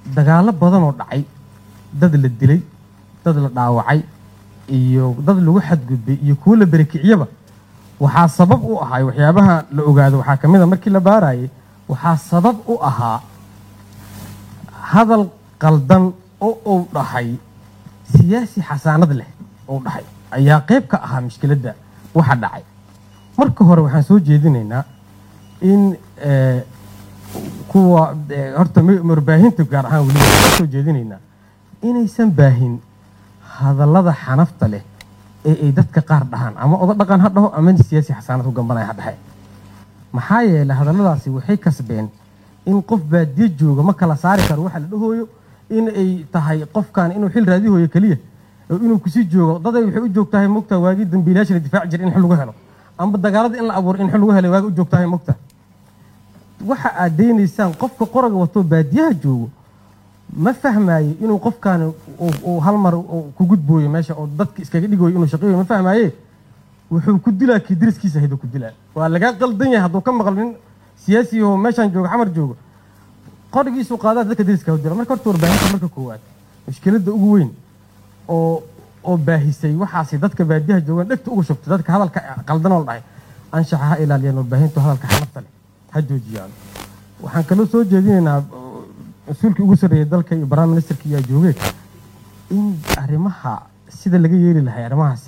dagaallo badan oo dhacay dad la dilay dad la dhaawacay iyo dad lagu xadgudbay iyo kuwo la berekiciyaba waxaa sabab u ahaa waxyaabaha la ogaado waxaa ka mid a markii la baarayay waxaa sabab u ahaa hadal qaldan oo uu dhahay siyaasi xasaanad leh uu dhahay ayaa qayb ka ahaa mushkiladda waxa dhacay marka hore waxaan soo jeedinaynaa in eh, kuwa eh, horta mi- warbaahinta gaar ahaan weliba waxaan soo jeedinaynaa inaysan baahin hadallada xanafta leh ee ay dadka qaar dhahaan ama oda dhaqan ha dhaho ama siyaasi xasaanad ku gambanaya ha dhahe maxaa yeelay hadalladaasi waxay kasbeen in qof baadiye jooga ma kala saari karo waxa la dhahooyo in ay tahay qofkan inuu xil raadihooyo keliya oo inuu kusii joogo daday waxay u joogtahay mogta waagii dambiilayaasha la difaaci jiray in xil lagu helo amba dagaalada in la abuuro in xil lagu helay waagi u joogtahay mogta waxa aad deynaysaan qofka qoraga wato baadiyaha joogo ma fahmaayo inuu qofkan uu- uu hal mar uu ku gudbooyo meesha oo dadka iskaga dhigoyo inuu shaqeeyo ma fahmaaye wuxuu ku dilaa kii dariskiisa hayduu ku dilaa waa lagaa qaldan yahay hadduu ka maqlo nin siyaasi oo meeshaan joogo xamar joogo qorigiisu qaadaa dadka dariska u dila marka horta warbaahinta marka koowaad mushkiladda ugu weyn oo oo baahisay waxaasi dadka baadiyaha joogaan dhegta uga shubtay dadka hadalka qaldan oo la dhahay anshaxa ha ilaaliyaan warbaahintu hadalka xanafta leh ha joojiyaan waxaan kaloo soo jeedinaynaa oo, mas-uulkii ugu sarreeyay dalka iyo prime ministerka iyo joogee in arrimaha sida laga yeeli lahay arrimahaasi